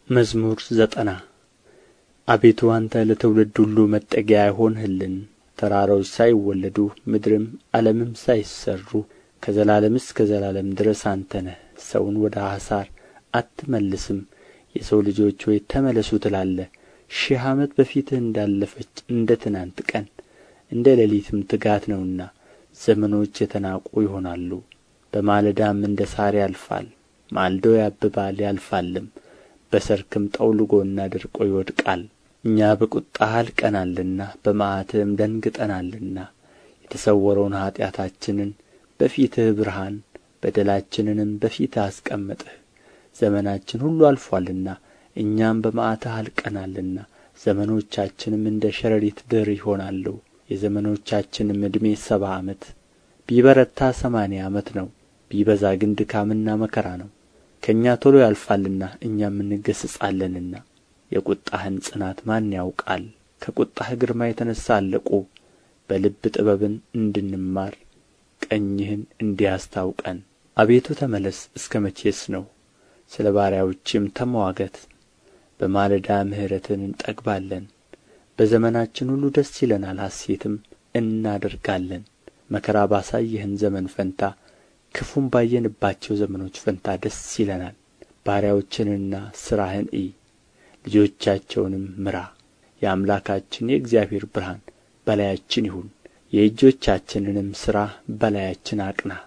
መዝሙር ዘጠና አቤቱ አንተ ለትውልድ ሁሉ መጠጊያ ሆንህልን ተራሮች ሳይወለዱ ምድርም ዓለምም ሳይሠሩ ከዘላለም እስከ ዘላለም ድረስ አንተ ነህ ሰውን ወደ ኀሣር አትመልስም የሰው ልጆች ሆይ ተመለሱ ትላለህ ሺህ ዓመት በፊትህ እንዳለፈች እንደ ትናንት ቀን እንደ ሌሊትም ትጋት ነውና ዘመኖች የተናቁ ይሆናሉ በማለዳም እንደ ሣር ያልፋል ማልዶ ያብባል ያልፋልም በሰርክም ጠውልጎና ደርቆ ይወድቃል እኛ በቍጣህ አልቀናልና በመዓትህም ደንግጠናልና የተሰወረውን ኃጢአታችንን በፊትህ ብርሃን በደላችንንም በፊትህ አስቀመጥህ ዘመናችን ሁሉ አልፎአልና እኛም በመዓትህ አልቀናልና ዘመኖቻችንም እንደ ሸረሪት ድር ይሆናሉ የዘመኖቻችንም ዕድሜ ሰባ ዓመት ቢበረታ ሰማንያ ዓመት ነው ቢበዛ ግን ድካምና መከራ ነው ከእኛ ቶሎ ያልፋልና እኛም እንገሠጻለንና የቍጣህን ጽናት ማን ያውቃል ከቍጣህ ግርማ የተነሣ አለቁ በልብ ጥበብን እንድንማር ቀኝህን እንዲህ አስታውቀን አቤቱ ተመለስ እስከ መቼስ ነው ስለ ባሪያዎችህም ተምዋገት በማለዳ ምሕረትህን እንጠግባለን በዘመናችን ሁሉ ደስ ይለናል ሐሤትም እናደርጋለን መከራ ባሳየኸን ዘመን ፈንታ ክፉም ባየንባቸው ዘመኖች ፈንታ ደስ ይለናል ባሪያዎችህንና ሥራህን እይ ልጆቻቸውንም ምራ የአምላካችን የእግዚአብሔር ብርሃን በላያችን ይሁን የእጆቻችንንም ሥራ በላያችን አቅና